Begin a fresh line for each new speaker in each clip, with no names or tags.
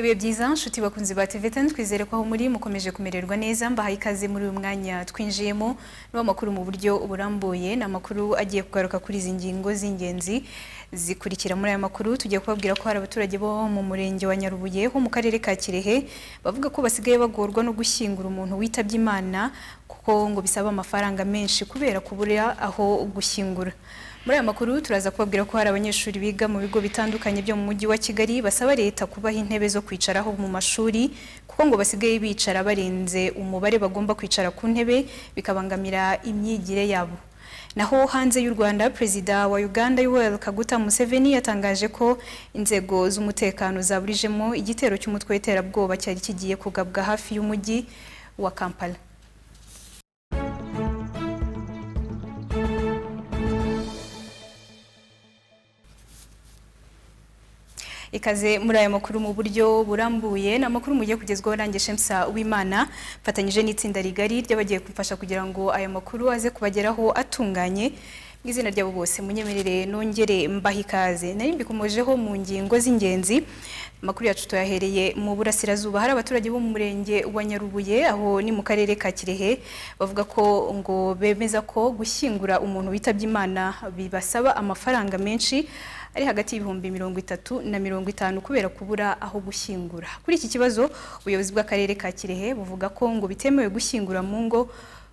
ibihe byiza nshuti bakunzi ba TV ten twizere ko aho muri mukomeje kumererwa neza mbahaye ikaze muri uyu mwanya twinjiyemo niwo makuru mu buryo burambuye ni amakuru agiye kugaruka kuri izi ngingo z'ingenzi zikurikira muri aya makuru tujya kubabwira ko hari abaturage bo mu murenge wa Nyarubuye ho mu karere ka Kirehe bavuga ko basigaye bagorwa no gushyingura umuntu witabye Imana kuko ngo bisaba amafaranga menshi kubera kubura aho gushyingura muri aya makuru turaza kubabwira ko hari abanyeshuri biga mu bigo bitandukanye byo mu mujyi wa Kigali basaba leta kubaha intebe zo kwicaraho mu mashuri kuko ngo basigaye bicara barenze umubare bagomba kwicara ku ntebe bikabangamira imyigire yabo naho hanze y'u Rwanda perezida wa Uganda Yoweri Kaguta Museveni yatangaje ko inzego z'umutekano zaburijemo igitero cy'umutwe w'iterabwoba cyari kigiye kugabwa hafi y'umujyi wa Kampala ikaze muri aya makuru mu buryo burambuye ni amakuru mugiye kugezwaho nanjye shemsa w'imana mfatanyije n'itsinda rigari ry'abagiye kumfasha kugira ngo aya makuru aze kubageraho atunganye mu izina ryabo bose munyemerere nongere mbaha ikaze nari mbikomojeho mu ngingo z'ingenzi amakuru yacu tuyahereye mu burasirazuba hari abaturage bo mu murenge wa Nyarubuye aho ni mu karere ka Kirehe bavuga ko ngo bemeza ko gushyingura umuntu witabye Imana bibasaba amafaranga menshi ari hagati y'ibihumbi mirongo itatu na mirongo itanu kubera kubura aho gushyingura kuri iki kibazo ubuyobozi bw'akarere ka Kirehe buvuga ko ngo bitemewe gushyingura mu ngo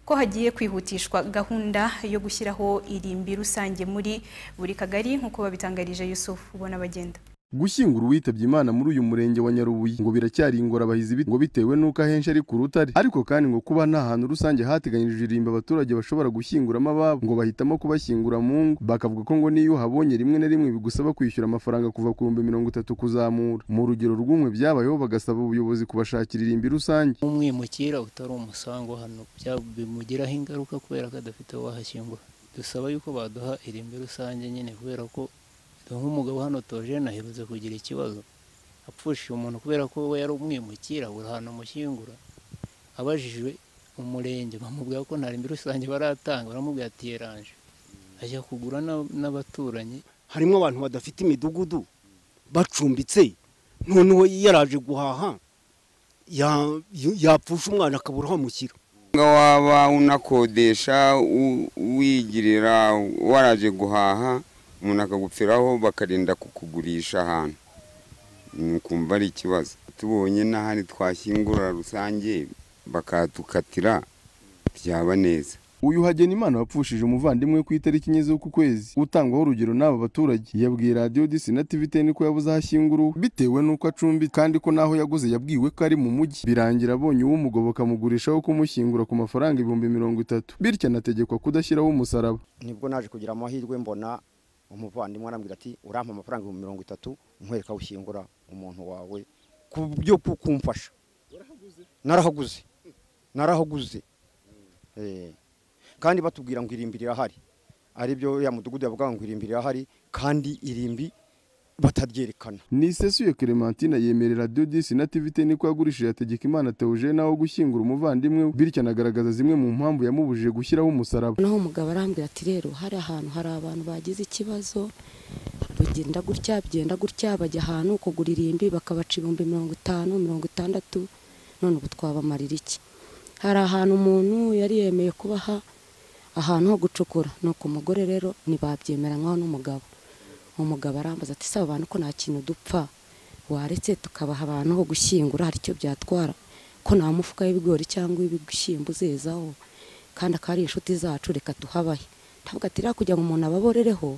ko hagiye kwihutishwa gahunda yo gushyiraho irimbi rusange muri buri kagari nk'uko babitangarije Yusufu ubona bagenda
gushyingura uwitabye imana muri uyu murenge wa nyarubuye ngo biracyari ingorabahizi ngo bitewe n'uko ahenshi ari ku rutare ariko kandi ngo kuba nta hantu rusange hateganyirijwe irimbi abaturage bashobora gushyinguramo ababo ngo bahitamo kubashyingura mu ngo bakavuga ko ngo niyo uhabonye rimwe na rimwe bigusaba kwishyura amafaranga kuva ku bihumbi mirongo itatu kuzamura mu rugero rw'umwe byabayeho bagasaba ubuyobozi kubashakira irimbi rusange
umwimukira utari umusango hano bimugiraho ingaruka kubera ko adafite wahashyingura dusaba yuko baduha irimbi rusange nyine kubera ko nk'umugabo hano tojene aherutse kugira ikibazo apfushije umuntu kubera ko we yari umwimukira buri hantu amushyingura abajijwe umurenge bamubwira ko nta rimbi rusange baratanga baramubwira ati yeranje ajya kugura n'abaturanyi
harimo abantu badafite imidugudu bacumbitse noneho yaraje guhaha yapfusha umwana akabura aho amushyira
waba unakodesha wigirira waraje guhaha umuntu akagupfiraho bakarinda kukugurisha ahantu ukumva ari ikibazo tubonye n'ahari twashyingura rusange bakatukatira byaba neza
uyu Hagenimana wapfushije umuvandimwe ku itariki enye z'uku kwezi utangwaho urugero n'aba baturage yabwiye radiyo disi na tivi teni ko yabuze aho ashyingura bitewe n'uko acumbi kandi ko n'aho yaguze yabwiwe ko ari mu mujyi birangira abonye uwumugoboka amugurishaho kumushyingura ku mafaranga ibihumbi mirongo itatu bityo anategekwa kudashyiraho umusaraba
nibwo naje kugira amahirwe mbona umuvandimwe arambwira ati urampa amafaranga ibihumbi mirongo itatu nkwereka ushyingura umuntu wawe ku byo kumfasha narahaguze narahaguze kandi batubwira ngo irimbi rirahari aribyo ya mudugudu yavuga ngo irimbi rirahari kandi irimbi bataryerekana
nisesuye clementine yemerera dodisi na tivite niko yagurishije ategeka imana teuje naho gushyingura umuvandimwe bityo anagaragaza zimwe mu mpamvu yamubujije gushyiraho umusaraba
naho umugabo arambwira ati rero hari ahantu hari abantu bagize ikibazo bugenda gutya bigenda gutya bajya ahantu kugura irimbi bakabaca ibihumbi mirongo itanu mirongo itandatu none ubu twabamarira iki hari ahantu umuntu yari yemeye kubaha ahantu ho gucukura ni uko umugore rero ntibabyemera nk'aho n'umugabo umugabo arambaza ati saba abantu ko nta kintu dupfa waretse tukabaha abantu ho gushyingura hari icyo byatwara ko nta mufuka w'ibigori cyangwa w'ibishyimbo uzezaho kandi akaba ari inshuti zacu reka tuhabahe ntabwo ati kugira ngo umuntu ababorereho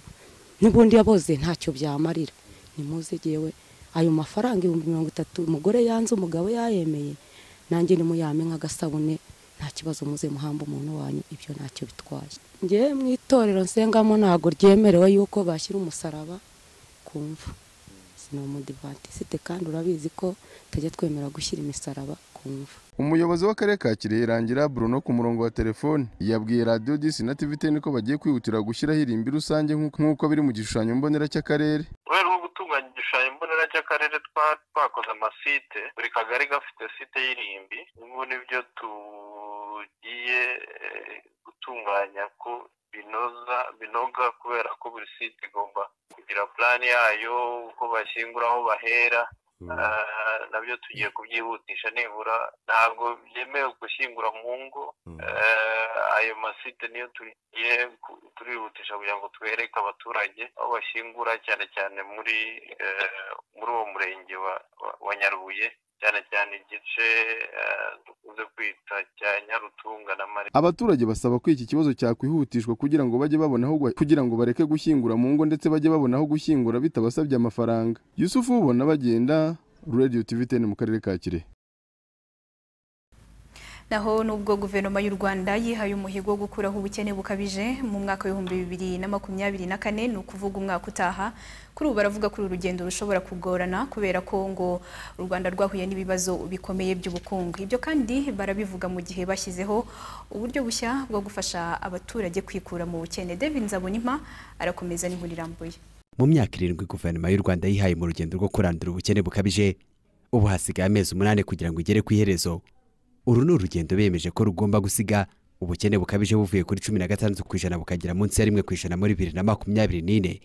n'ubundi yaboze ntacyo byamarira nimuzegewe ayo mafaranga ibihumbi mirongo itatu umugore yanze umugabo yayemeye nanjye nimuyame nk'agasabune nta kibazo muze muhamba umuntu wanyu ibyo ntacyo bitwaye ngewe mu itorero nsengamo ntabwo ryemerewe yuko bashyira umusaraba ku mva ni umudivantisite kandi urabizi ko tutajya twemera gushyira imisaraba ku mva
umuyobozi w'akarere ka kirehe rangira bruno ku murongo wa telefone yabwiye radiyo disi na tivi teni ko bagiye kwihutira gushyiraho irimbi rusange nk'uko biri mu gishushanyo mbonera cy'akarere
kubera cy'akarere twa- twakoze amasite buri kagari gafite site y'irimbi n'ubu nibyo tugiye eh, gutunganya ko binoza binoga kubera ko buri site igomba kugira purani yayo uko bashyingura aho bahera Ah, nabyo tugiye kubyihutisha nibura ntabwo byemewe gushyingura mu ngo Eh, ayo masite niyo tugiye ku- turihutisha kugira ngo twereke abaturage aho bashyingura cyane cyane muri eh, muri uwo murenge wa, wa, wa nyarubuye cyane cyane igice eh, dukunze kwita cya nyarutunga na mare
abaturage basaba ko iki kibazo cyakwihutishwa kugira ngo bajye babona aho gua- kugira ngo bareke gushyingura mu ngo ndetse bajye babona aho gushyingura bitabasabye amafaranga yusufu ubona bagenda radio tv 10 mu karere ka kirehe
naho nubwo guverinoma y'u Rwanda yihaye umuhigo wo gukuraho ubukene bukabije mu mwaka w'ibihumbi bibiri na makumyabiri na kane ni ukuvuga umwaka utaha kuri ubu baravuga ko uru rugendo rushobora kugorana kubera ko ngo u Rwanda rwahuye n'ibibazo bikomeye by'ubukungu ibyo kandi barabivuga mu gihe bashyizeho uburyo bushya bwo gufasha abaturage kwikura mu bukene David Nzabonimpa arakomeza n'inkuru irambuye
mu myaka irindwi guverinoma y'u rwanda yihaye mu rugendo rwo kurandura ubukene bukabije ubu hasigaye amezi umunani kugira ngo igere ku iherezo uru ni urugendo bemeje ko rugomba gusiga ubukene bukabije buvuye kuri cumi na gatandatu ku ijana bukagera munsi ya rimwe ku ijana muri bibiri na makumyabiri n'ine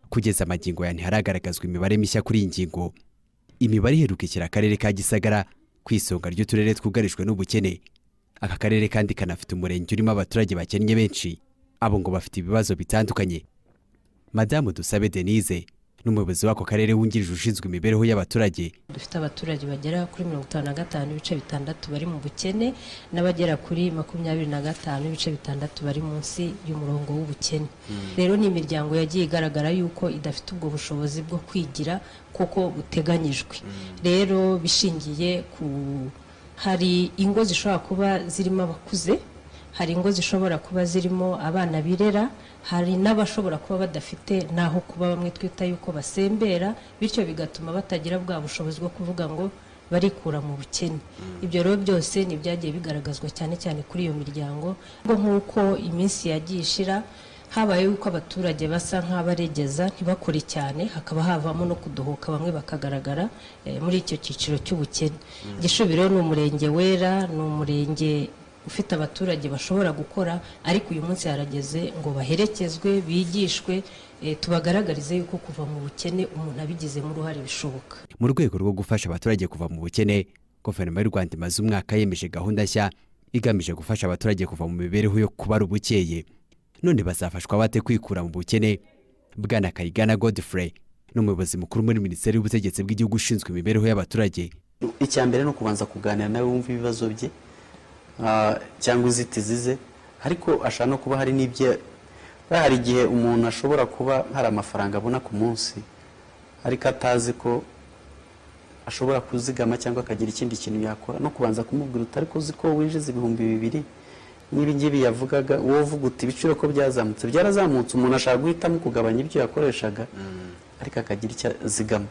kugeza amagingo ya ntiharagaragazwa imibare mishya kuri iyi ngingo imibare iheruka ishyira akarere ka gisagara ku isonga ry'uturere twugarijwe n'ubukene aka karere kandi kanafite umurenge urimo abaturage bakennye benshi abo ngo bafite ibibazo bitandukanye madamu dusabe denise n'umuyobozi w'ako karere wungirije ushinzwe imibereho y'abaturage
dufite abaturage bagera kuri mirongo itanu na gatanu ibice bitandatu bari mu bukene n'abagera kuri makumyabiri na gatanu ibice bitandatu bari munsi y'umurongo w'ubukene rero ni imiryango yagiye igaragara yuko idafite ubwo bushobozi bwo kwigira kuko buteganyijwe rero bishingiye ku hari ingo zishobora kuba zirimo abakuze hari ingo zishobora kuba zirimo abana birera hari n'abashobora kuba badafite n'aho kuba bamwe twita yuko basembera bityo bigatuma batagira bwa bushobozi bwo kuvuga ngo barikura mu bukene ibyo rero byose ni ibyagiye bigaragazwa cyane cyane kuri iyo miryango ngo nk'uko iminsi yagiye ishira habaye yuko abaturage basa nk'abaregeza ntibakore cyane hakaba havamo no kudohoka bamwe bakagaragara eh, muri icyo cyiciro cy'ubukene gishobiro rero ni umurenge wera ni umurenge ufite abaturage bashobora gukora ariko uyu munsi harageze ngo baherekezwe bigishwe eh, tubagaragarize yuko kuva mu bukene umuntu abigizemo uruhare bishoboka
mu rwego rwo gufasha abaturage kuva mu bukene guverinoma y'u rwanda imaze umwaka yemeje gahunda nshya igamije gufasha abaturage kuva mu mibereho yo kubara ubukeye none bazafashwa bate kwikura mu bukene bwana kayigana godfrey n'umuyobozi mukuru muri minisiteri y'ubutegetsi bw'igihugu ushinzwe imibereho y'abaturage
icya mbere ni ukubanza kuganira nawe wumva ibibazo bye ah, cyangwa inzitizi ze ariko ashobora no kuba hari n'ibyo buriya hari igihe umuntu ashobora kuba hari amafaranga abona ku munsi ariko atazi ko ashobora kuzigama cyangwa akagira ikindi kintu yakora no kubanza kumubwira uti ariko uzi ko winjiza ibihumbi bibiri n'ibi ngibi yavugaga wowe uvuga uti ibiciro ko byazamutse byarazamutse umuntu ashaka guhitamo kugabanya ibyo yakoreshaga ariko akagira icyo azigama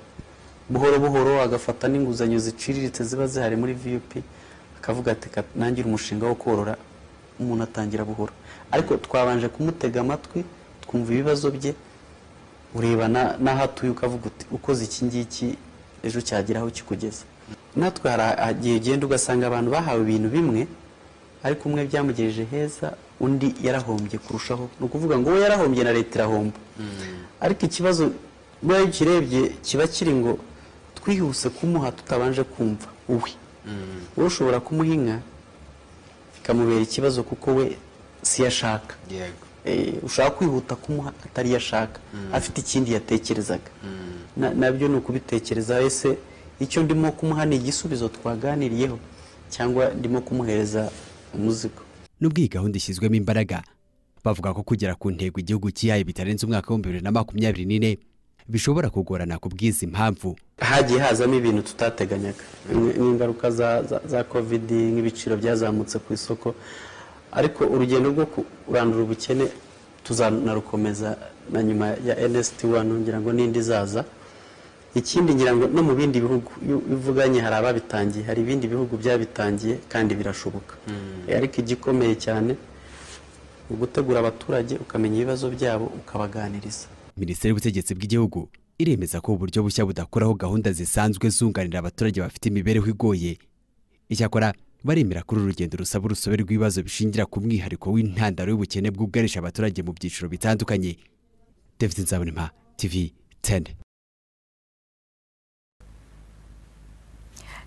buhoro buhoro agafata n'inguzanyo ziciriritse ziba zihari muri viyupi akavuga ati "Ka- nangire umushinga wo korora umuntu atangira buhoro ariko twabanje kumutega amatwi twumva ibibazo bye ureba na- n'aho atuye ukavuga uti ukoze iki ngiki ejo cyageraho kikugeza natwe hari igihe ugenda ugasanga abantu bahawe ibintu bimwe ariko umwe byamugejeje heza undi yarahombye kurushaho ni ukuvuga ngo uwo yarahombye na leta irahomba ariko ikibazo buriya iyo ukirebye kiba kiri ngo twihuse kumuha tutabanje kumva uwe wowe ushobora kumuha inka bikamubera ikibazo kuko we siyo ashaka Eh, ushaka kwihuta kumuha atariyo ashaka afite ikindi yatekerezaga Na- nabyo ni ukubitekereza ese icyo ndimo kumuha ni igisubizo twaganiriyeho cyangwa ndimo kumuhereza umuzigo
n'ubwo iyi gahunda ishyizwemo imbaraga bavuga ko kugera ku ntego igihugu cyihaye bitarenze umwaka w'ibihumbi bibiri na makumyabiri n'ine bishobora kugorana ku bw'izi mpamvu
hagiye hazamo ibintu tutateganyaga Ni- n'ingaruka za, za, za covid nk'ibiciro byazamutse ku isoko ariko urugendo rwo kurandura ubukene tuzanarukomeza na nyuma ya nst wano ngira ngo n'indi izaza ikindi ngira ngo no mu bindi bihugu iyo ivuganye hari ababitangiye hari ibindi bihugu byabitangiye kandi birashoboka Eh, ariko igikomeye cyane ni ugutegura abaturage ukamenya ibibazo byabo ukabaganiriza
minisiteri y'ubutegetsi bw'igihugu iremeza ko uburyo bushya budakuraho gahunda zisanzwe zunganira abaturage bafite imibereho igoye icyakora baremera kuri uru rugendo rusaba urusobe rw'ibibazo bishingira ku mwihariko w'intandaro y'ubukene bwugarije abaturage mu byiciro bitandukanye david nzabonema tv 10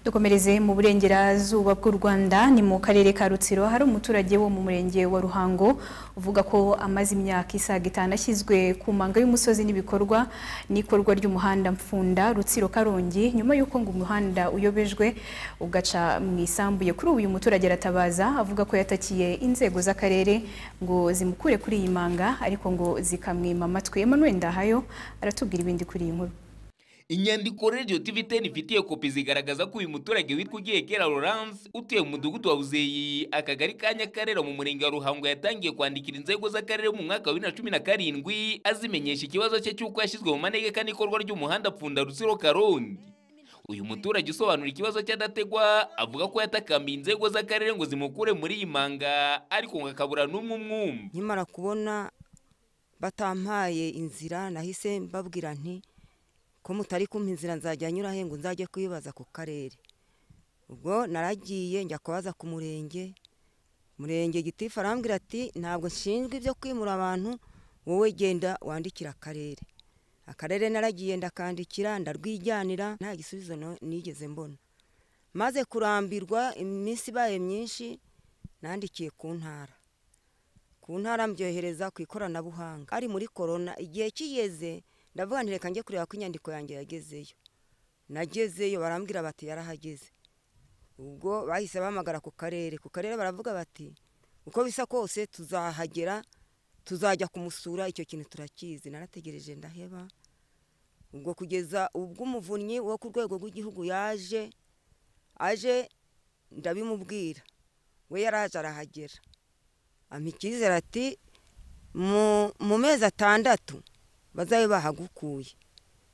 dukomereze mu burengerazuba bw'u rwanda ni mu karere ka rutsiro hari umuturage wo mu murenge wa ruhango uvuga ko amaze imyaka isaga itanu ashyizwe ku manga y'umusozi n'ibikorwa n'ikorwa ry'umuhanda mfunda rutsiro karongi nyuma y'uko ngo umuhanda uyobejwe ugaca mu isambuye kuri ubu uyu muturage aratabaza avuga ko yatakiye inzego z'akarere ngo zimukure kuri iyi manga ariko ngo zikamwima amatwi emmanuel ndahayo aratubwira ibindi kuri iyi nkuru
inyandiko radiyo tivi teni ifitiye kopi zigaragaza ko uyu muturage witwa ugiyekera lorance utuye mu mudugudu wa buzeyi akagari ka nyakarera mu murenge wa ruhango yatangiye kwandikira inzego z'akarere mu mwaka wa bibiri na cumi na karindwi azimenyesha ikibazo cye cy'uko yashyizwe mu manegeka n'ikorwa ry'umuhanda pfunda rutsiro karongi uyu muturage usobanura ikibazo cye adategwa avuga ko yatakambiye inzego z'akarere ngo zimukure muri iyi manga ariko ngo akabura n'umwe umwumva
nkimara kubona batampaye inzira nahise mbabwira nti ko mutari kumpa inzira nzajya nyurahe ngo nzajye kwibaza ku karere ubwo naragiye njya kubaza ku murenge murenge gitifu arambwira ati ntabwo nshinzwe ibyo kwimura abantu wowe genda wandikira akarere akarere naragiye ndakandikira ndarwijyanira nta gisubizo nigeze mbona maze kurambirwa iminsi ibaye myinshi nandikiye ku ntara ku ntara mbyohereza ku ikoranabuhanga ari muri korona igihe kigeze ndavuga ntireka njye kureba ko inyandiko yanjye yagezeyo nagezeyo barambwira bati yarahageze ubwo bahise bahamagara ku karere ku karere baravuga bati uko bisa kose tuzahagera tuzajya kumusura icyo kintu turakizi narategereje ndaheba ubwo kugeza ubwo umuvunnyi wo ku rwego rw'igihugu yaje aje ndabimubwira we yaraje arahagera amikizera ati mu mezi atandatu bazabe bahagukuye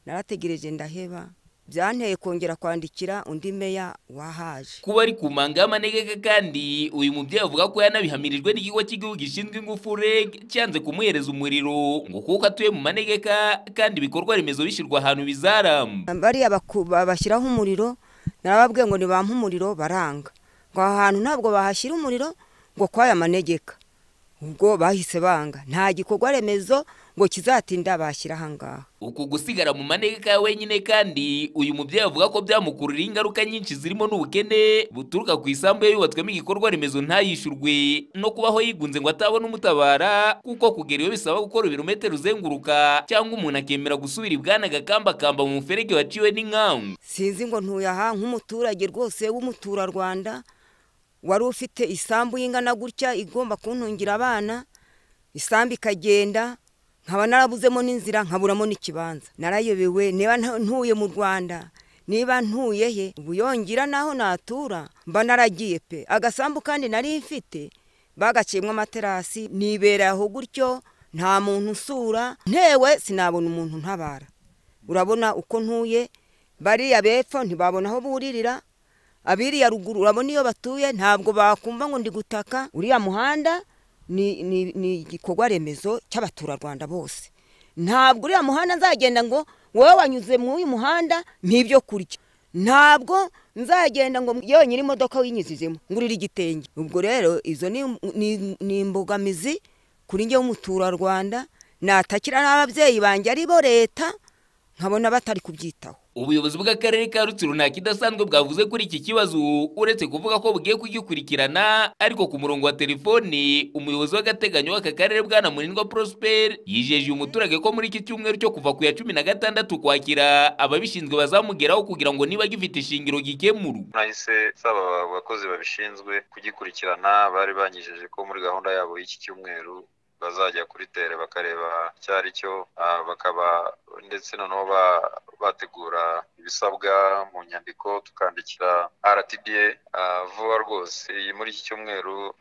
narategereje ndaheba byanteye kongera kwandikira undi meya wahaje
kuba ari ku manga y'amanegeka kandi uyu mubyeyi avuga ko yanabihamirijwe n'ikigo cy'igihugu gishinzwe ingufu reg cyanze kumuhereza umuriro ngo kuko atuye mu manegeka kandi ibikorwa remezo bishyirwa ahantu bizaramba
bariya bashyiraho umuriro narababwiye ngo nibampe umuriro baranga ngo aha hantu ntabwo bahashyira umuriro ngo kwaya manegeka ubwo bahise banga nta gikorwa remezo ngo kizatinda bashyira ahangaha
uku gusigara mu manegeka ya wenyine kandi uyu mubyeyi avuga ko byamukurura ingaruka nyinshi zirimo n'ubukene buturuka ku isambu ye yubatswemo igikorwa remezo ntayishyurwe no kubaho yigunze ngo atabona umutabara kuko kugera iyo bisaba gukora ibirometero uzenguruka cyangwa umuntu akemera gusubira ibwana agakambakamba mu muferege waciwe n'inkangu
sinzi ngo ntuye aha nk'umuturage rwose w'umuturarwanda wari ufite isambu y'ingana gutya igomba kuntungira abana isambu ikagenda nkaba narabuzemo n'inzira nkaburamo n'ikibanza narayobewe niba ntuye mu rwanda niba ntuye he ubu yongera n'aho natura mba naragiye pe agasambu kandi nari mfite bagaciyemo amaterasi nibera aho gutyo nta muntu usura ntewe sinabona umuntu ntabara urabona uko ntuye bariya bepfo ntibabona aho buririra abiriya ruguru urabona iyo batuye ntabwo bakumva ngo ndi gutaka uriya muhanda ni igikorwa remezo cy'abaturarwanda bose ntabwo uriya muhanda nzagenda ngo wowe wanyuze mu uyu muhanda n'ibyo kurya ntabwo nzagenda ngo yewe nyiri imodoka winyuzijemo ngurira igitenge ubwo rero izo ni imbogamizi kuri njye w'umuturarwanda natakira n'ababyeyi banjye ari bo leta nkabona batari kubyitaho
ubuyobozi bw'akarere ka rutsiro nta kidasanzwe bwavuze kuri iki kibazo uretse kuvuga ko bugiye kugikurikirana ariko ku murongo wa telefoni umuyobozi w'agateganyo w'aka karere bwana munindwa prosper yijeje uyu muturage ko muri iki cyumweru cyo kuva ku ya cumi na gatandatu kwakira ababishinzwe bazamugeraho kugira ngo niba gifite ishingiro gikemurwa
nahise nsaba abakozi babishinzwe kugikurikirana bari banyijeje ko muri gahunda yabo y'iki cyumweru bazajya kuri tere bakareba icyo ari cyo bakaba ndetse noneho bategura ibisabwa mu nyandiko tukandikira rtda vuba rwose muri iki cyumweru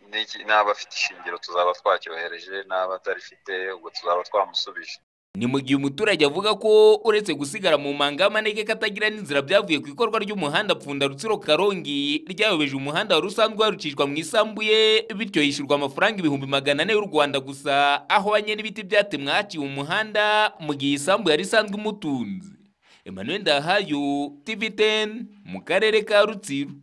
n'abafite ishingiro tuzaba twacyohereje n'abatarifite ubwo tuzaba twamusubije
ni mu gihe umuturage avuga ko uretse gusigara mu manga y'amanege katagira n'inzira byavuye ku ikorwa ry'umuhanda pfunda rutsiro karongi ryayobeje umuhanda wari usanzwe warucishwa mu isambuye bityo yishyurwa amafaranga ibihumbi magana ane y'u rwanda gusa aho banye n'ibiti byatemwe haciwe umuhanda mu gihe isambu yari isanzwe imutunze emmanuel ndahayo tv 10 mu karere ka rutsiro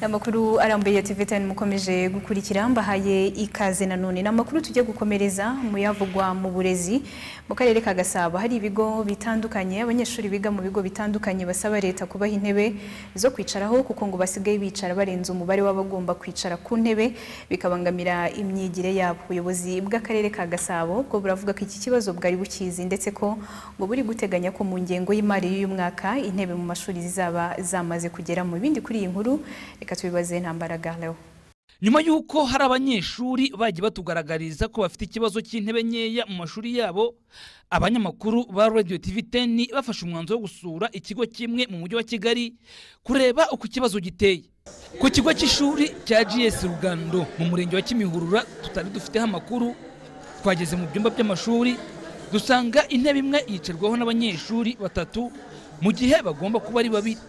amakuru arambuye ya TV tani mukomeje gukurikira mbahaye ikaze nanone ni amakuru tujya gukomereza mu yavugwa mu burezi mu karere ka gasabo hari ibigo bitandukanye abanyeshuri biga mu bigo bitandukanye basaba leta kubaha intebe zo kwicaraho kuko ngo basigaye bicara barenze umubare w'abagomba kwicara ku ntebe bikabangamira imyigire yabo ubuyobozi bw'akarere ka gasabo bwo buravuga ko iki kibazo bwari bukizi ndetse ko ngo buri guteganya ko mu ngengo y'imari y'uyu mwaka intebe mu mashuri zizaba zamaze kugera mu bindi kuri iyi nkuru reka tubibaze ntambaraga leho
nyuma y'uko hari abanyeshuri bagiye batugaragariza ko bafite ikibazo cy'intebe nkeya mu mashuri yabo abanyamakuru ba radio tv 10 bafashe umwanzuro wo gusura ikigo kimwe mu mujyi wa kigali kureba uko ikibazo giteye ku kigo cy'ishuri cya gs rugando mu murenge wa kimihurura tutari dufiteho amakuru twageze mu byumba by'amashuri dusanga intebe imwe yicarwaho n'abanyeshuri batatu mu gihe bagomba kuba ari babiri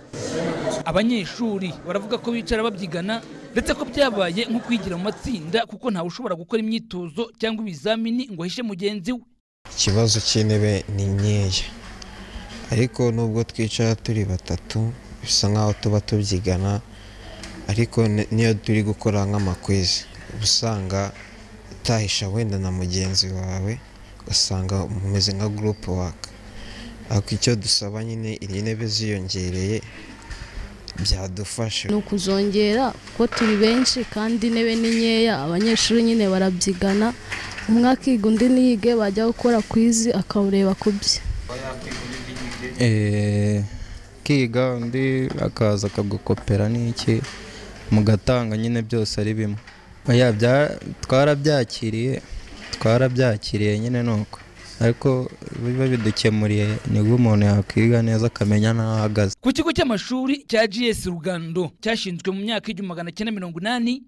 abanyeshuri baravuga ko bicara babyigana ndetse ko byabaye nko kwigira mu matsinda kuko ntawe ushobora gukora imyitozo cyangwa ibizamini ngo ahishe mugenzi we
ikibazo cy'intebe ni nkeya ariko nubwo twicara turi batatu bisa nk'aho tuba tubyigana ariko niyo turi gukora nk'amakwezi uba usanga utahisha wenda na mugenzi wawe ugasanga umeze nka gurupe waka ariko icyo dusaba nyine iyi ntebe ziyongereye byadufasha
ni ukuzongera kuko turi benshi kandi intebe ni nkeya abanyeshuri nyine barabyigana umwe akiga undi ntiyige bajya gukora ku izi akawureba ku bye
kiga undi akaza akagukopera n'iki mugatanga nyine byose ari bimwe twarabyakiriye twarabyakiriye nyine ni uko ariko biba bidukemuriye nibwo umuntu yakwiga neza akamenya n'aho ahagaze
ku kigo cy'amashuri cya gs rugando cyashinzwe mu myaka igihumbi magana cyenda mirongo inani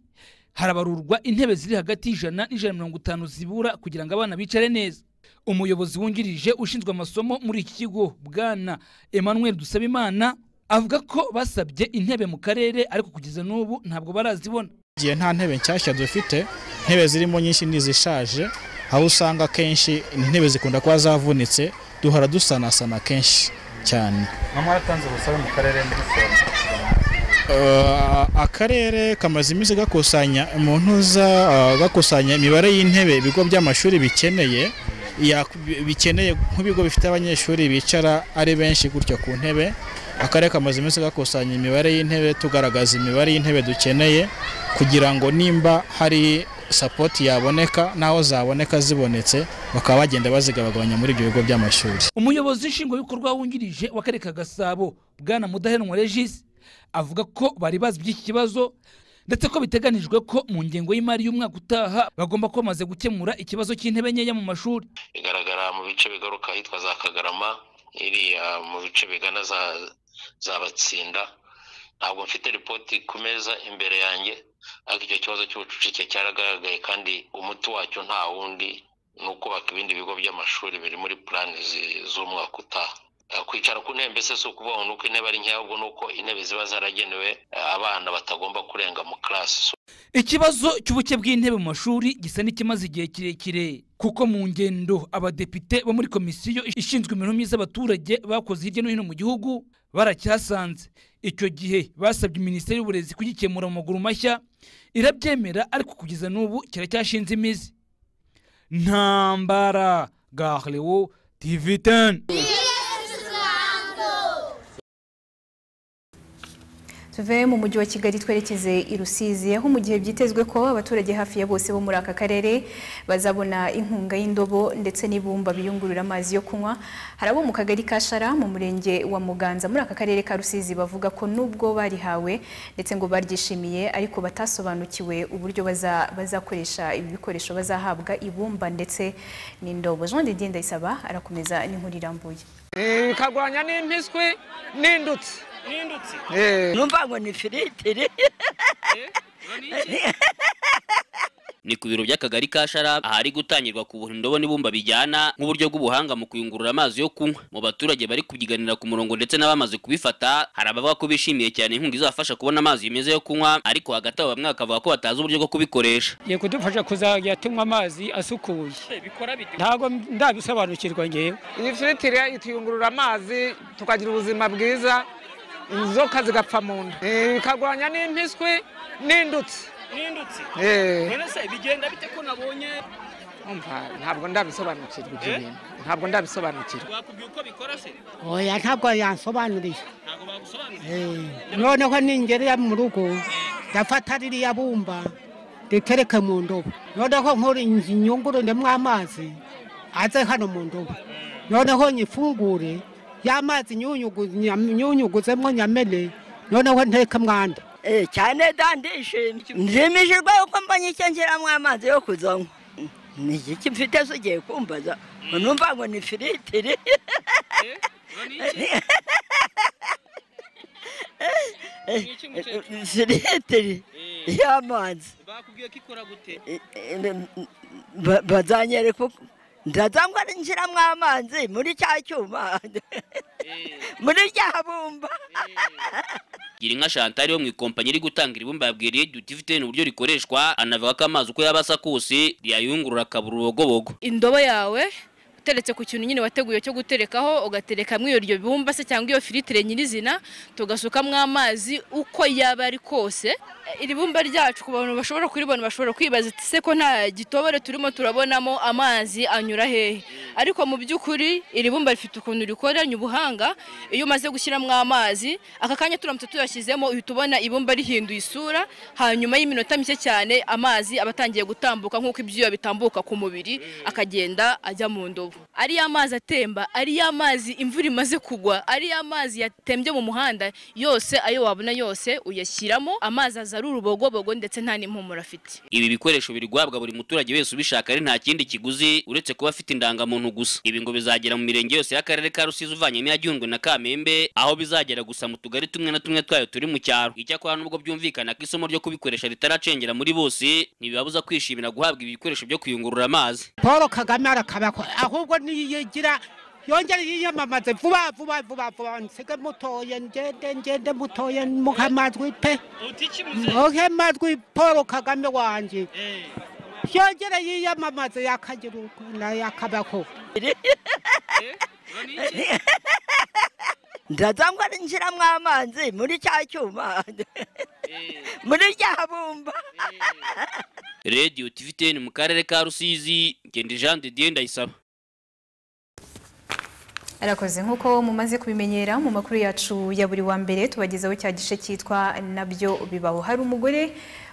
harabarurwa intebe ziri hagati y'ijana n'ijana na mirongo itanu zibura kugira ngo abana bicare neza umuyobozi wungirije ushinzwe amasomo muri iki kigo bwana emmanuel dusabimana avuga ko basabye intebe mu karere ariko kugeza n'ubu ntabwo barazibona
igihe nta ntebe nshyashya dufite intebe zirimo nyinshi ni izishaje aho usanga akenshi intebe zikunda kuba zavunitse duhora dusanasana kenshi cyane
mwatanze ubusabe mu karere muri sena
akarere kamaze iminsi gakusanya umuntu uza gakusanya imibare y'intebe ibigo by'amashuri bikeneye bikeneye nk'ibigo bifite abanyeshuri bicara ari benshi gutyo ku ntebe akarere kamaze iminsi gakusanya imibare y'intebe tugaragaza imibare y'intebe dukeneye kugira ngo nimba hari sapoti yaboneka n'aho zaboneka zibonetse bakaba bagenda bazigabagabanya muri ibyo bigo by'amashuri
umuyobozi nshingwabikorwa wungirije w'akarere ka gasabo bwana mudaheranwa regis avuga ko bari bazi by'iki kibazo ndetse ko biteganijwe ko mu ngengo y'imari y'umwaka utaha bagomba kuba bamaze gukemura ikibazo cy'intebe nkeya mu mashuri
igaragara mu bice bigaruka ahitwa za kagarama iriya mu bice bigana zabatsinda ntabwo mfite ripoti ku meza imbere yanjye ariko icyo kibazo cy'ubucucike cyaragaragaye kandi umuti wacyo nta wundi ni ukubaka ibindi bigo by'amashuri biri muri purani z'umwaka utaha kwicara ku ntebe mbese si ukuvuga ni uko intebe ari nkeya ahubwo ni uko intebe ziba zaragenewe abana batagomba kurenga mu karasi
ikibazo cy'ubuke bw'intebe mu mashuri gisa n'ikimaze igihe kirekire kuko mu ngendo abadepite bo muri komisiyo ishinzwe imibereho myiza y'abaturage bakoze hirya no hino mu gihugu baracyasanze icyo gihe basabye minisiteri y'uburezi kugikemura mu maguru mashya irabyemera ariko kugeza n'ubu kiracyashinze imizi ntambara garewo tivi teni
tuve mu mujyi wa kigali twerekeze i rusizi aho mu gihe byitezwe ko abaturage hafi ya bose bo muri aka karere bazabona inkunga y'indobo ndetse n'ibumba biyungurura amazi yo kunywa hari abo mu kagari ka shara mu murenge wa muganza muri aka karere ka rusizi bavuga ko nubwo barihawe ndetse ngo baryishimiye ariko batasobanukiwe uburyo baza bazakoresha ibi bikoresho bazahabwa ibumba ndetse n'indobo jean didier ndayisaba arakomeza n'inkuru irambuye
bikarwanya n'impiswi n'indutsi
numva ngo ni firitiri
ni ku biro by'akagari ka sharab ahari gutangirwa ku buntu ndobo n'ibumba bijyana nk'uburyo bw'ubuhanga mu kuyungurura amazi yo kunywa mu baturage bari kubyiganira ku murongo ndetse n'abamaze kubifata hari abavuga ko bishimiye cyane inkunga izabafasha kubona amazi meza yo kunywa ariko hagati aho bamwe bakavuga ko batazi uburyo bwo kubikoresha
Ye kudufasha kuzajya tunywa amazi asukuye ntabwo ndabisobanukirwa ngewe iyi filitire ituyungurura amazi tukagira ubuzima bwiza inzoka zigapfa mu nda Eh, bikarwanya n'impiswi n'indutsi
nindutse
Eh.
none se bigenda bite ko nabonye
Umva, ntabwo ndabisobanukirwa ibyo
Eh?
bintu ntabwo ndabisobanukirwa
wakubwiye uko bikora se
oya ntabwo yansobanuriye
ntabwo bagusobanurira
Eh, noneho ningerera mu rugo ndafata ririya bumba ritereke mu ndobo noneho nkora inyungururemo amazi aze hano mu ndobo noneho nyifungure ya mazi nyunyugu- nyam- nyunyuguzemo nyamene noneho nteke mwanda
Eh, cyane da ndishimye nshimishijwe yuko mbonye icyo nshyiramo amazi yo kuzanywa ni iki mfite se ugiye kumbaza ngo numva ngo ni firitiri firitiri y'amazi
bakubwiye ko ikora gute
Ba- bazanyereka uko ndaza ngo nshyiramo amazi muri cya cyuma muri rya bumba
Girinka Chantal yo mu ikompanyi iri gutanga ibumba yabwiye Radio Duty uburyo rikoreshwa anavuga ko amazi uko yabasa kose yayungurura akabura urubogobogo
indobo yawe uteretse ku kintu nyine wateguye cyo guterekaho ugaterekamo iyo ryo bumba se cyangwa iyo firitire nyirizina tugasukamo amazi uko yaba ari kose iri bumba ryacu ku bantu bashobora kuribona bashobora kwibaza ati se ko nta gitobore turimo turabonamo amazi anyura hehe ariko mu by'ukuri iri bumba rifite ukuntu rikoranye ubuhanga iyo umaze gushyiramo amazi aka kanya turamutse tuyashyizemo uhita ubona ibumba rihinduye isura hanyuma y'iminota mike cyane amazi aba atangiye gutambuka nk'uko ibyuya bitambuka ku mubiri akagenda ajya mu ndobo ari ya mazi atemba ari ya mazi imvura imaze kugwa ari ya mazi yatembye mu muhanda yose ayo wabona yose uyashyiramo amazi aza ari urubogobogo ndetse nta n'impumuro afite
ibi bikoresho biri guhabwa buri muturage wese ubishaka ari nta kindi kiguzi uretse kuba afite indangamuntu gusa ibi ngo bizagera mu mirenge yose y'akarere ka Rusizi uvanye n'iya Gihundwe na Kamembe aho bizagera gusa mu tugari tumwe na tumwe twayo turi mu cyaro icyakora nubwo byumvikana ko isomo ryo kubikoresha ritaracengera muri bose ntibibabuza kwishimira guhabwa ibi bikoresho byo kuyungurura amazi
paul kagame arakabakwa ahubwo niyigira yongere yiyamamaze vuba vuba vuba vuba nsige mutoye ngende ngende mutoye muhe amajwi pe muhe amajwi paul kagame wanjye yongere yiyamamaze yakagira ukuntu yakabakwa
ndaza ngo nshyiramo amazi muri cya cyuma muri rya bumba
Radio TVTN mu karere ka Rusizi Ngendi Jean de Dieu ndayisaba
Arakoze nk'uko mumaze kubimenyera mu makuru yacu ya buri wa mbere tubagezaho cya gice cyitwa nabyo bibaho hari umugore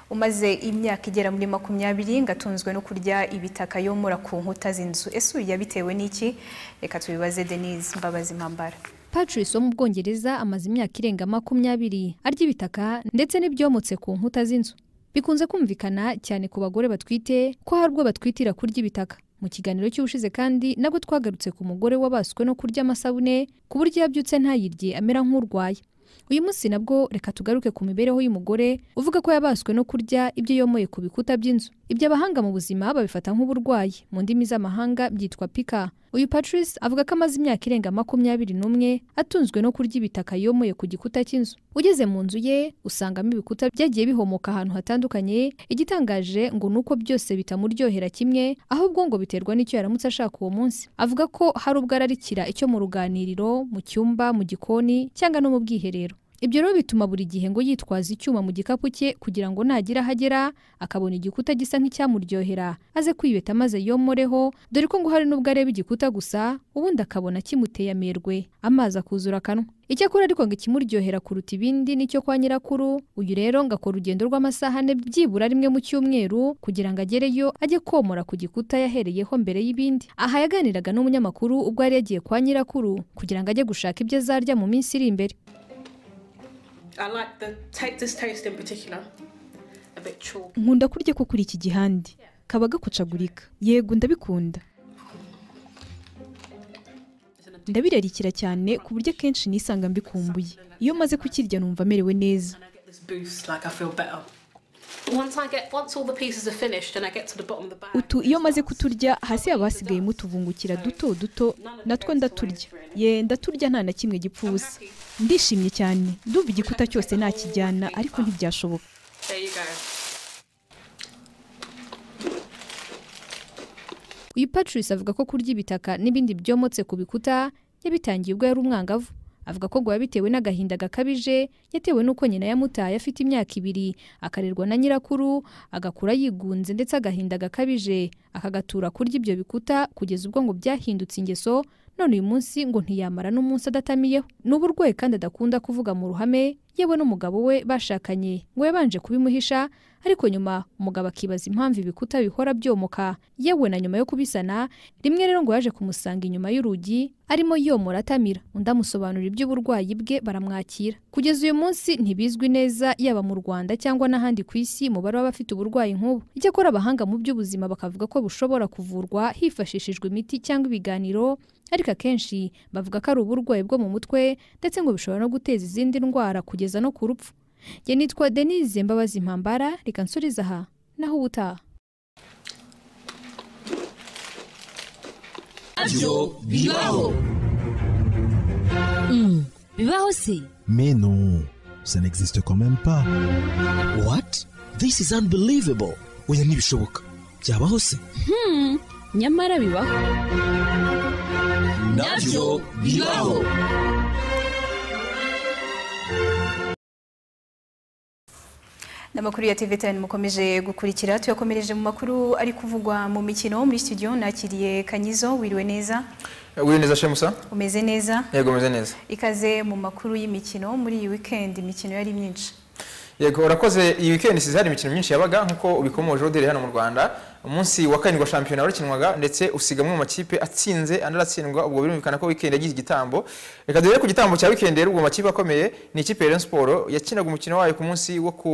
umaze imyaka igera muri makumyabiri ngo atunzwe no kurya ibitaka yomora ku nkuta z'inzu ese uyu yabitewe n'iki reka tubibaze denise mbabazi mpambara
Patrice wo mu Bwongereza amaze imyaka irenga makumyabiri arya ibitaka ndetse n'ibyomotse ku nkuta z'inzu. Bikunze kumvikana cyane ku bagore batwite ko hari ubwo batwitira kurya ibitaka. Mu kiganiro cy'ubushize kandi nabwo twagarutse ku mugore wabaswe no kurya amasabune ku buryo yabyutse ntayirye amera nk'urwaye. Uyu munsi nabwo reka tugaruke ku mibereho y'umugore uvuga ko yabaswe no kurya ibyo yomoye ku bikuta by'inzu. Ibyo abahanga mu buzima babifata nk'uburwayi, mu ndimi z'amahanga byitwa pika. Uyu Patrice avuga ko amaze imyaka irenga makumyabiri n'umwe atunzwe no kurya ibitaka yomoye ku gikuta cy'inzu. Ugeze mu nzu ye usangamo ibikuta byagiye bihomoka ahantu hatandukanye, igitangaje ngo ni uko byose bitamuryohera kimwe, ahubwo ngo biterwa n'icyo yaramutse ashaka uwo munsi. Avuga ko hari ubwo ararikira icyo mu ruganiriro, mu cyumba, mu gikoni cyangwa no mu bwiherero. Ibyo rero bituma buri gihe ngo yitwaza icyuma mu gikapu cye kugira ngo nagira aho agera akabona igikuta gisa nk'icyamuryohera aze kwibeta maze yomoreho dore ko ngo hari n'ubwo areba igikuta gusa ubundi akabona kimuteye amerwe amazi akuzura akanwa. Icyakora ariko ngo ikimuryohera kuruta ibindi nicyo kwa nyirakuru uyu rero ngo akora urugendo rw'amasaha ane byibura rimwe mu cyumweru kugira ngo agereyo ajye komora ku gikuta yahereyeho mbere y'ibindi. Aha yaganiraga n'umunyamakuru ubwo yari yagiye kwa nyirakuru kugira ngo ajye gushaka ibyo azarya mu minsi iri imbere.
I like the take this taste in particular. A bit chalky.
nkunda kurya ko kuri iki gihande kaba gakucagurika yego ndabikunda ndabirarikira cyane ku buryo akenshi nisanga mbikumbuye iyo maze kukirya numva merewe neza
This boost, like I feel better. Once I get once all the pieces are finished and I get to the bottom of the bag,
utu iyo maze kuturya hasi haba hasigayemo utuvungukira duto duto natwo ndaturya ye ndaturya nta na kimwe gipfa ubusa ndishimye cyane ndumva igikuta cyose nakijyana ariko ntibyashoboka
there you go.
uyu patrice avuga ko kurya ibitaka n'ibindi byomotse ku bikuta yabitangiye ubwo yari umwangavu avuga ko ngo bitewe n'agahinda gakabije yatewe n'uko nyina yamutaye afite imyaka ibiri akarerwa na nyirakuru agakura yigunze ndetse agahinda gakabije akagatura kurya ibyo bikuta kugeza ubwo ngo byahindutse ingeso none uyu munsi ngo ntiyamara n'umunsi adatamiyeho ni uburwayi kandi adakunda kuvuga mu ruhame yewe n'umugabo we bashakanye ngo yabanje kubimuhisha ariko nyuma umugabo akibaza impamvu ibikuta bihora byomoka yewe na nyuma yo kubisana rimwe rero ngo yaje kumusanga inyuma y'urugi arimo yomora atamira undi amusobanurira iby'uburwayi bwe baramwakira kugeza uyu munsi ntibizwi neza yaba mu Rwanda cyangwa n'ahandi ku isi umubare w'abafite uburwayi nk'ubu icyakora abahanga mu by'ubuzima bakavuga ko bushobora kuvurwa hifashishijwe imiti cyangwa ibiganiro ariko akenshi bavuga ko ari uburwayi bwo mu mutwe ndetse ngo bishobora no guteza izindi ndwara kugeza no ku rupfu njye nitwa denise mbabazi mpambara reka nsubize aha naho ubutaha
byo
bibaho.
Hmm, bibaho se
Mais non, ça n'existe quand même pas.
What?
This is unbelievable. Oya ntibishoboka. Byabaho se?
Hmm, nyamara bibaho
Nabyo bibaho.
n'amakuru ya TV tani mukomeje gukurikira tuyakomereje mu makuru ari kuvugwa mu mikino muri studio nakiriye kanyizo wiriwe neza
wiriwe neza shemusa
umeze neza
yego umeze neza
ikaze mu makuru y'imikino muri iyi weekend imikino yari myinshi
yego urakoze iyi weekend size hari imikino myinshi yabaga nk'uko ubikomoje oderi hano mu rwanda umunsi wa karindwi wa shampiyona warakinwaga ndetse usigamwe mu makipe atsinze andi aratsindwa ubwo birumvikana ko weekend yagize igitambo reka duhere ku gitambo cya weekend rero ubwo makipe akomeye ni ikipe ya Rayon Sport yakinaga umukino wayo ku munsi wo ku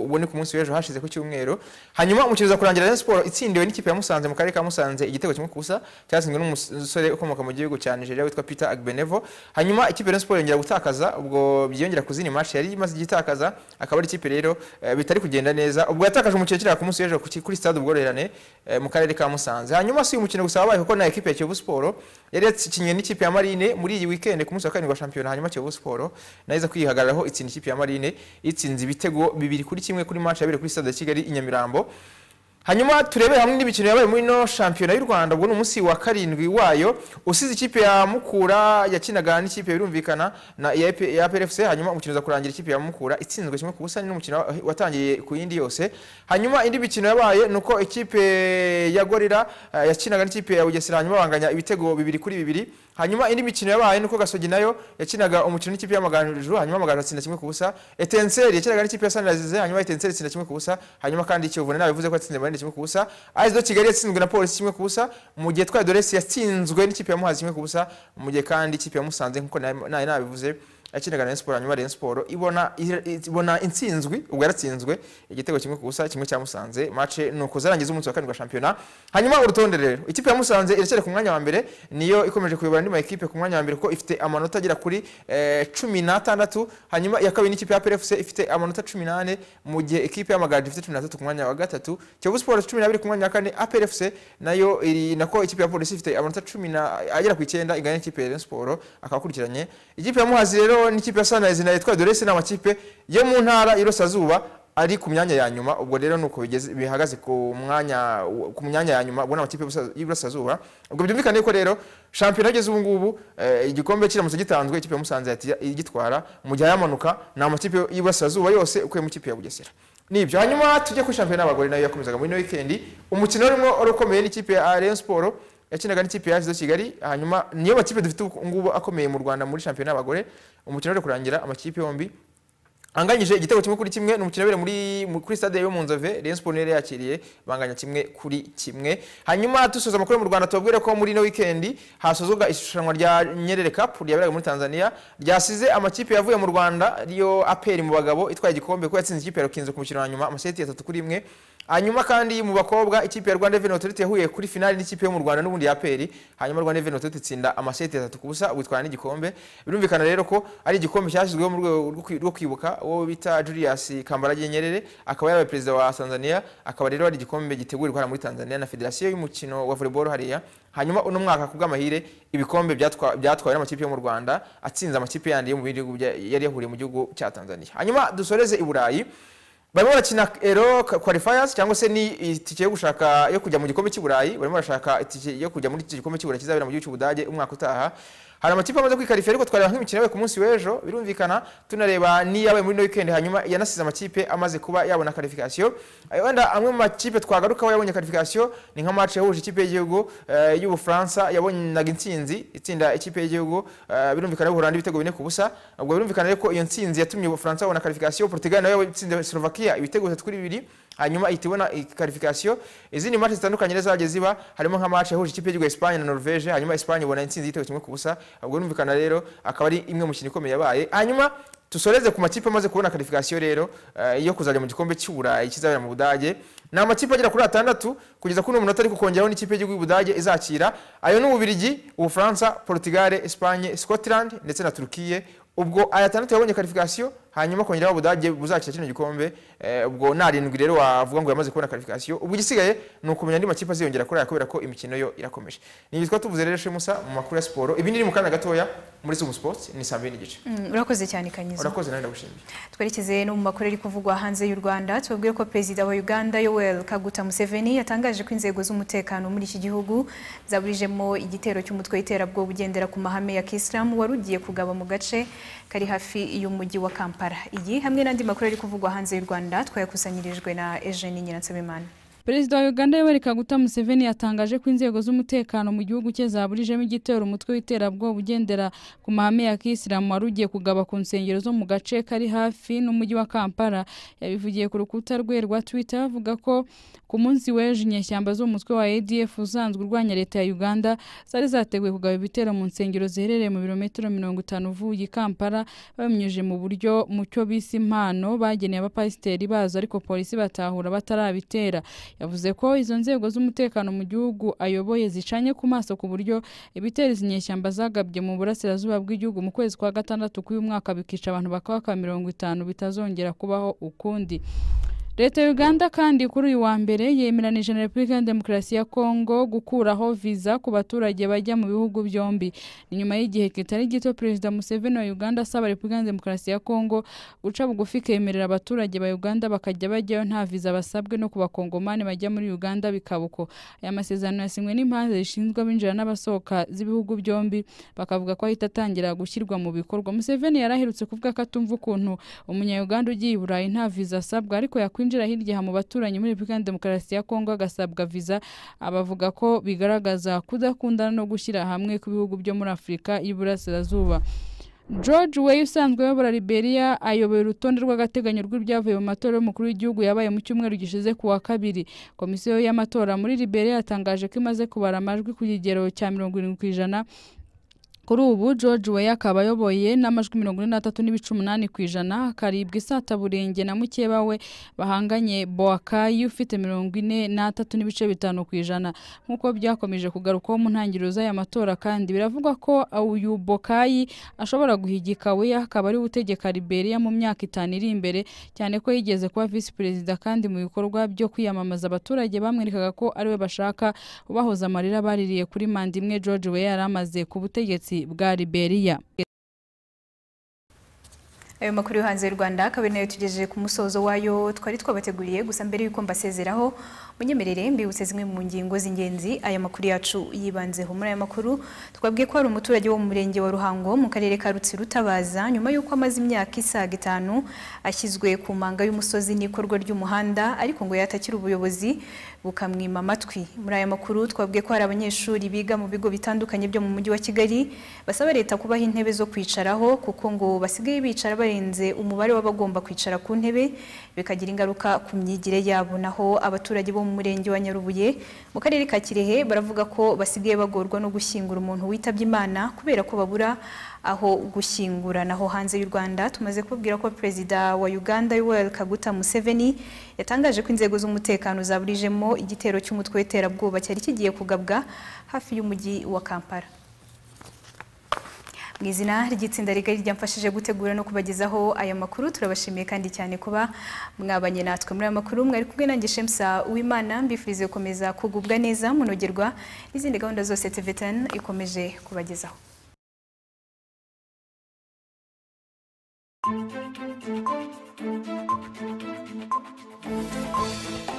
ubwo ni ku munsi w'ejo hashize ku cyumweru hanyuma umukino uza kurangira Rayon Sport itsindiwe n'ikipe ya Musanze mu karere ka Musanze igitego kimwe ku busa cyatsinzwe n'umusore ukomoka mu gihugu cya Nigeria witwa Peter Agbenevo hanyuma ikipe ya Rayon Sport yongera gutakaza ubwo byiyongera kuzina match yari imaze igitakaza akaba ari ikipe rero eh, bitari kugenda neza ubwo yatakaje umukino kiriya ku munsi w'ejo ku- kuri stade ubworoherane eh, mu karere ka Musanze hanyuma si uyu mukino gusa wabaye kuko na ekipe ya Kiyovu Sport yari yakinye n'ikipe ya Marine muri iyi weekend ku munsi wa karindwi wa shampiyona hanyuma Kiyovu Sport nahiza kwihagararaho itsinda ikipe ya Marine itsinze ibitego bibiri kuri kimwe kuri match yabere kuri stade ya Kigali i Nyamirambo hanyuma turebere hamwe n'imikino yabaye muri ino shampiyona y'u rwanda ubwo ni umunsi wa karindwi wayo usize ikipe ya mukura yakinaga n'ikipe birumvikana na ya AP ya prfc hanyuma umukino uza kurangira ikipe ya mukura itsinzwe kimwe ku busa ni n'umukino wa- watangiye ku yindi yose hanyuma indi mikino yabaye ni uko ikipe ya gorira eh, yakinaga n'ikipe ya bugesera hanyuma banganya ibitego bibiri kuri bibiri hanyuma indi mikino yabaye ni uko gasogi nayo yakinaga umukino n'ikipe y'amaganjuru hanyuma amagaju atsinda kimwe ku busa etenseri yakinaga n'ikipe ya sanirayizize hanyuma etenseri itsinda kimwe ku busa hanyuma kandi kiyovu nayo yavuze ko yatsinze marine kimwe ku busa ayizo kigali yatsinzwe na polisi kimwe ku busa mu gihe twaye doresi yatsinzwe n'ikipe ya muhazi kimwe ku busa mu gihe kandi ikipe ya musanze nk'uko nayo nayo nabivuze yakinaga na Rayon siporo hanyuma Rayon siporo ibona ibona intsinzwi ubwo yaratsinzwe igitego kimwe ku busa kimwe cya musanze mace ni ukuzarangiza umunsi wa karindwi wa shampiyona hanyuma urutonde rero ikipe ya musanze iracyari ku mwanya wa mbere niyo ikomeje kuyobora andi makipe ku mwanya wa mbere kuko ifite amanota agera kuri eh, cumi n'atandatu hanyuma iya kabiri n'ikipe ya PFC ifite amanota cumi n'ane mu gihe ikipe y'amagaju ifite cumi n'atatu ku mwanya wa gatatu kiyovu siporo cumi n'abiri ku mwanya wa kane APRFC nayo iri nako ikipe ya polisi ifite amanota cumi na agera ku icyenda igana n'ikipe ya Rayon siporo akaba akurikiranye ikipe ya muhazi rero n'ikipe ya sunrise nayo itwaye doresi ni amakipe yo mu ntara y'irasirazuba ari ku myanya ya nyuma ubwo rero nuko bigeze bihagaze ku mwanya ku myanya ya nyuma ubwo ni amakipe y'Iburasa- y'iburasirazuba ubwo byumvikane ko rero shampiyona ageze ubu ngubu eh, igikombe kiramutse gitanzwe ikipe ya musanze yahita igitwara mu gihe ayamanuka ni amakipe y'iburasirazuba yose ukuye mu ikipe ya bugesera nibyo hanyuma tujye kuri shampiyona y'abagore nayo yakomezaga muri ino weekend umukino urimo urukomeye n'ikipe ya Rayon Sport yakinaga n'ikipe ya Asizo Kigali hanyuma niyo makipe dufite ubu ngubu akomeye mu Rwanda muri shampiyona y'abagore umukino uri kurangira amakipe yombi anganyije igitego kimwe kuri kimwe ni umukino wabereye muri mu- kuri stade yo mu nzove Rayon Sport yari yakiriye banganya kimwe kuri kimwe hanyuma dusoza amakuru yo mu Rwanda tubabwire ko muri no weekend hasozwaga ishushanwa rya Nyerere Cup ryaberaga muri Tanzania ryasize amakipe yavuye mu Rwanda yo APR mu bagabo itwaye igikombe ko yatsinze ikipe ya Rukinzo ku mukino wa nyuma amaseti atatu kuri imwe hanyuma kandi mu bakobwa ikipe ya rwanda reveni otoriti yahuye kuri finali n'ikipe yo mu rwanda n'ubundi ya peri hanyuma rwanda reveni otoriti itsinda amaseti atatu ku busa ubu itwara n'igikombe birumvikana rero ko ari igikombe cyashyizweho mu rwego rwo kwi- rwo kwibuka uwo bita julius kambarage nyerere akaba yarabaye perezida wa tanzania akaba rero ari igikombe gitegurirwa hano muri tanzania na federasiyo y'umukino wa volleyball hariya hanyuma uno mwaka ku bw'amahire ibikombe byatwa- byatwawe n'amakipe yo mu rwanda atsinze amakipe yandi yo mu bihugu bya- yari yahuriye mu gihugu cya tanzania hanyuma dusoreze i burayi barimo barakina ero qualifiers cyangwa se ni itike yo gushaka yo kujya mu gikombe cy'i burayi barimo barashaka itike yo kujya muri iki gikombe cy'i burayi kizabera mu gihugu cy'ubudage umwaka utaha hari amakipe amaze kwikarifera ariko twareba nk'imikino yabaye ku munsi w'ejo birumvikana tunareba n'iyabaye muri ino weekend hanyuma yanasize amakipe amaze kuba yabona karifikasiyo wenda amwe mu makipe twagarukaho yabonye karifikasiyo ni nka match yahuje ikipe y'igihugu eh, y'ubufaransa yabonaga intsinzi itsinda ikipe y'igihugu eh, birumvikana y'ubuholandi ibitego bine ku busa ubwo birumvikana rero ko iyo ntsinzi yatumye ubufaransa babona karifikasiyo portugal nayo yatsinze slovakia ibitego bitatu kuri bibiri hanyuma ihita ibona karifikasiyo izindi match zitandukanye rero zagiye ziba harimo nka match yahuje ikipe y'igihugu ya Espagne na Norvege hanyuma Espagne ibona intsinzi y'igitego kimwe ku busa ubwo birumvikana rero akaba ari imwe mu mikino ikomeye yabaye hanyuma dusoreze ku makipe amaze kubona karifikasiyo rero eh, yo kuzajya mu gikombe cy'uburayi kizabera mu budage ni amakipe agera kuri atandatu kugeza kuri uno munota ariko kongeraho n'ikipe y'igihugu y'ubudage izakira ayo ni ububirigi ubufaransa portugal espagne scotland ndetse na turukiye ubwo aya atandatu yabonye karifikasiyo hanyuma kongeraho ubudage buzakira kino gikombe eh, ubwo ni arindwi rero wavuga ngo yamaze kubona karifikasiyo ubwo igisigaye ni ukumenya andi makipe aziyongera kuri aya kubera ko imikino yo irakomeje ni ibyo tuvuze rero shemusa mu makuru ya siporo ibi niri mu kanya gatoya muri sumu sports ni saa mbiri n'igice
Mm, urakoze cyane kanyizo
urakoze nawe ndagushimiye
twerekeze no mu makuru ari kuvugwa hanze y'u rwanda tubabwire ko perezida wa uganda yoweri kaguta museveni yatangaje ko inzego z'umutekano muri iki gihugu zaburijemo igitero cy'umutwe w'iterabwoba ugendera ku mahame ya kisilamu wari ugiye kugaba mu gace kari hafi y'umujyi wa kampala iyi hamwe n'andi makuru ari kuvugwa hanze y'u rwanda twayakusanyirijwe na eugene nyiransabimana
perezida wa uganda yoweri kaguta museveni yatangaje ko inzego z'umutekano mu gihugu cye zaburijemo igitero umutwe w'iterabwoba ugendera ku mahame ya kisilamu wari ugiye kugaba ku nsengero zo mu gace kari hafi n'umujyi wa kampala yabivugiye ku rukuta rwe rwa twitter avuga ko ku munsi w'ejo inyeshyamba z'umutwe wa adf usanzwe urwanya leta ya uganda zari zateguye kugaba ibitero mu nsengero ziherereye mu birometero mirongo itanu uvuye i kampala babinyujije mu buryo mu cyo bise impano bageneye abapasiteri bazo ariko polisi batahura batarabitera yavuze ko izo nzego z'umutekano mu gihugu ayoboye zicanye ku maso ku buryo ibitero izi nyeshyamba zagabye mu burasirazuba bw'igihugu mu kwezi kwa gatandatu k'uyu mwaka bikica abantu bakabaka mirongo itanu bitazongera kubaho ukundi leta ya uganda kandi kuri uyu wa mbere yemeranije na repubulika ya demokarasi ya kongo gukuraho viza ku baturage bajya mu bihugu byombi ni nyuma y'igihe kitari gito perezida museveni wa uganda asaba repubulika ya demokarasi ya kongo guca bugufi ikemerera abaturage ba uganda bakajya bajyayo nta viza basabwe no ku bakongomani bajya muri uganda bikaba uko aya masezerano yasinywe n'impande zishinzwe abinjira n'abasohoka z'ibihugu byombi bakavuga ko ahita atangira gushyirwa mu bikorwa museveni yaraherutse kuvuga ko atumva ukuntu umunyayuganda ugiye i burayi nta viza asabwa ariko yakwinjira hirya aha mu baturanyi muri repubulika ya demokarasi ya kongo agasabwa viza abavuga ko bigaragaza kudakundana no gushyira hamwe kw'ibihugu byo muri afurika y'iburasirazuba george we usanzwe ayobora liberia ayobora urutonde rw'agateganyo rw'ibyavuye mu matora y'umukuru w'igihugu yabaye mu cyumweru gishize ku wa kabiri komisiyo y'amatora muri liberia yatangaje ko imaze kubara amajwi ku kigero cya mirongo irindwi ku ijana kuri ubu george weya akaba ayoboye n'amajwi mirongo ine n'atatu n'ibice umunani ku ijana akaribwa isata burenge na mukeba we bahanganye boakayi ufite mirongo ine n'atatu n'ibice bitanu ku ijana nk'uko byakomeje kugarukwaho mu ntangiriro z'aya matora kandi biravugwa ko uyu bokayi ashobora guhigika weya akaba ari we utegeka liberia mu myaka itanu iri imbere cyane ko yigeze kuba visi perezida kandi mu bikorwa byo kwiyamamaza abaturage bamwerekaga ko ariwe bashaka ubahoza amarira baririye kuri manda imwe george weya yari amaze ku butegetsi bwa liberia
ayo makuru yo hanze y'u rwanda akaba ari nayo tugejeje ku musozo wayo twari twabateguriye gusa mbere y'uko mbasezeraho munyemerere mbibutse zimwe mu ngingo z'ingenzi aya makuru yacu yibanzeho muri aya makuru twabwiye ko hari umuturage wo mu murenge wa ruhango mu karere ka rutsiro utabaza nyuma y'uko amaze imyaka isaga itanu ashyizwe ku manga y'umusozi n'ikorwa ry'umuhanda ariko ngo yatakira ubuyobozi bukamwima amatwi muri aya makuru twabwiye ko hari abanyeshuri biga mu bigo bitandukanye byo mu mujyi wa kigali basaba leta kubaha intebe zo kwicaraho kuko ngo basigaye bicara barenze umubare w'abagomba kwicara ku ntebe bikagira ingaruka ku myigire yabo naho abaturage bo mu murenge wa nyarubuye mu karere ka kirehe baravuga ko basigaye bagorwa no gushyingura umuntu witabye imana kubera ko babura aho gushyingura naho hanze y'u Rwanda tumaze kubwira ko perezida wa Uganda Yoweri Kaguta Museveni yatangaje ko inzego z'umutekano zaburijemo igitero cy'umutwe w'iterabwoba cyari kigiye kugabwa hafi y'umujyi wa Kampala mu izina ry'itsinda rigari ryamfashije gutegura no kubagezaho aya makuru turabashimiye kandi cyane kuba mwabanye natwe muri aya makuru mwari kumwe nanjye shemusa uwimana mbifurize gukomeza kugubwa neza munogerwa n'izindi gahunda zose tvtn ikomeje kubagezaho
Thank you.